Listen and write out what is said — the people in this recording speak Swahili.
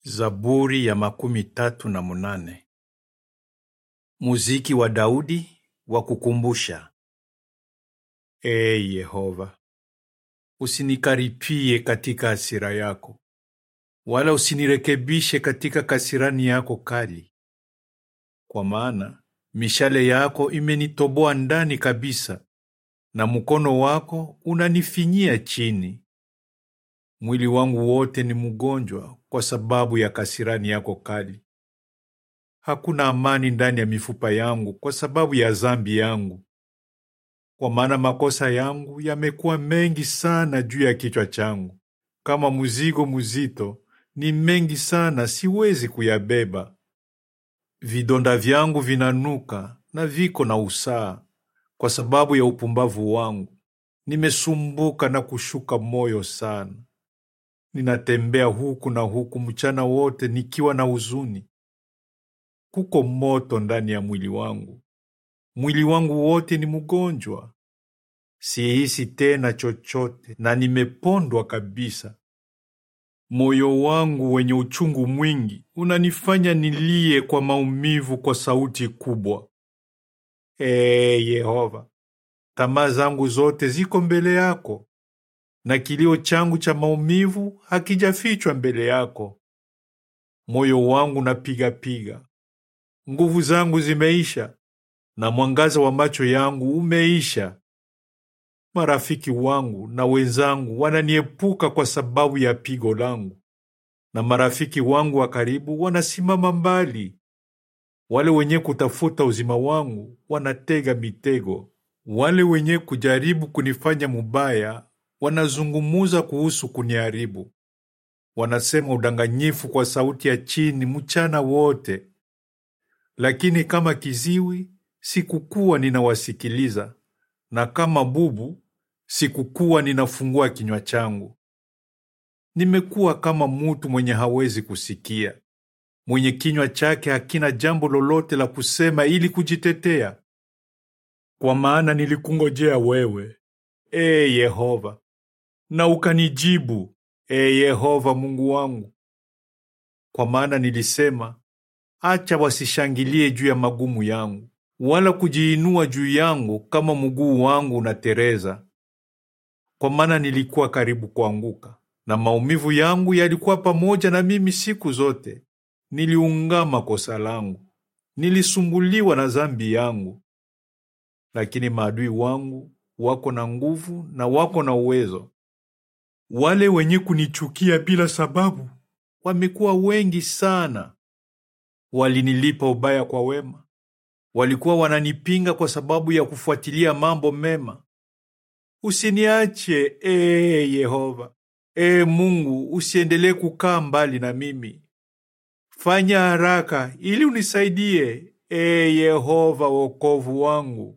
Zaburi ya makumi tatu na munane. Muziki wa Daudi wa kukumbusha. Ee Yehova, usinikaripie katika hasira yako, wala usinirekebishe katika kasirani yako kali, kwa maana mishale yako imenitoboa ndani kabisa, na mkono wako unanifinyia chini. Mwili wangu wote ni mgonjwa kwa sababu ya kasirani yako kali. Hakuna amani ndani ya mifupa yangu kwa sababu ya dhambi yangu, kwa maana makosa yangu yamekuwa mengi sana juu ya kichwa changu, kama mzigo mzito ni mengi sana, siwezi kuyabeba. Vidonda vyangu vinanuka na viko na usaa kwa sababu ya upumbavu wangu. Nimesumbuka na kushuka moyo sana. Ninatembea huku na huku mchana wote nikiwa na huzuni. Kuko moto ndani ya mwili wangu, mwili wangu wote ni mgonjwa. Sihisi tena chochote na nimepondwa kabisa. Moyo wangu wenye uchungu mwingi unanifanya nilie kwa maumivu kwa sauti kubwa. Ee Yehova, tamaa zangu zote ziko mbele yako na kilio changu cha maumivu hakijafichwa mbele yako. Moyo wangu napiga-piga, nguvu zangu zimeisha, na mwangaza wa macho yangu umeisha. Marafiki wangu na wenzangu wananiepuka kwa sababu ya pigo langu, na marafiki wangu wa karibu wanasimama mbali. Wale wenye kutafuta uzima wangu wanatega mitego, wale wenye kujaribu kunifanya mubaya wanazungumuza kuhusu kuniharibu. Wanasema udanganyifu kwa sauti ya chini mchana wote. Lakini kama kiziwi sikukuwa ninawasikiliza, na kama bubu sikukuwa ninafungua kinywa changu. Nimekuwa kama mutu mwenye hawezi kusikia, mwenye kinywa chake hakina jambo lolote la kusema ili kujitetea. Kwa maana nilikungojea wewe, ee Yehova, na ukanijibu, ee Yehova Mungu wangu. Kwa maana nilisema, acha wasishangilie juu ya magumu yangu, wala kujiinua juu yangu kama mguu wangu unatereza. Kwa maana nilikuwa karibu kuanguka, na maumivu yangu yalikuwa pamoja na mimi siku zote. Niliungama kosa langu, nilisumbuliwa na dhambi yangu. Lakini maadui wangu wako na nguvu na wako na uwezo. Wale wenye kunichukia bila sababu wamekuwa wengi sana. Walinilipa ubaya kwa wema, walikuwa wananipinga kwa sababu ya kufuatilia mambo mema. Usiniache ee Yehova, ee Mungu, usiendelee kukaa mbali na mimi. Fanya haraka ili unisaidie, ee Yehova wokovu wangu.